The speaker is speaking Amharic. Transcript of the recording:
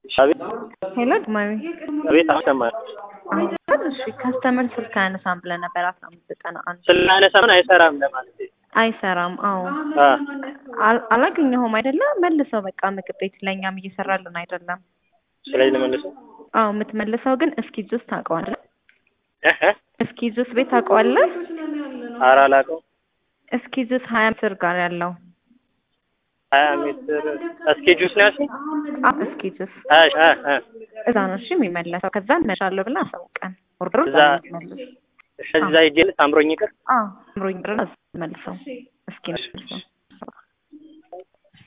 አቤት ሄሎ ድማሚ አቤት አሰማል እሺ ከስተመር ስልክ አያነሳም ብለህ ነበር አስራ አምስት ዘጠና አንድ ስላነሳ ምን አይሰራም ለማለት አይሰራም አዎ አ አል- አላገኘኸውም አይደለ መልሰው በቃ ምግብ ቤት ለእኛም እየሰራልን አይደለም ስለዚህ ልመልሰው አዎ የምትመልሰው ግን እስኪ ጁስ ታውቀዋለህ እህ እህ እስኪ ጁስ ቤት ታውቀዋለህ ኧረ አላውቀውም እስኪ ጁስ ሀያ ምስር ጋር ያለው ሀያ ሜትር እስኪ ጁስ ነው ያልሽኝ አ እስኪ ጁስ ሀያ ሺ- እ እ እዛ ነው እሺ የሚመለሰው ከዛ እንመሻለሁ ብለህ አሳውቀን ኦርደሩ እዛ እዛ- ነው የምትመልሰው እሺ እዛ ሂጅ አምሮኝ ይቅር አዎ አምሮኝ ብለን መልሰው እስኪ መልሰው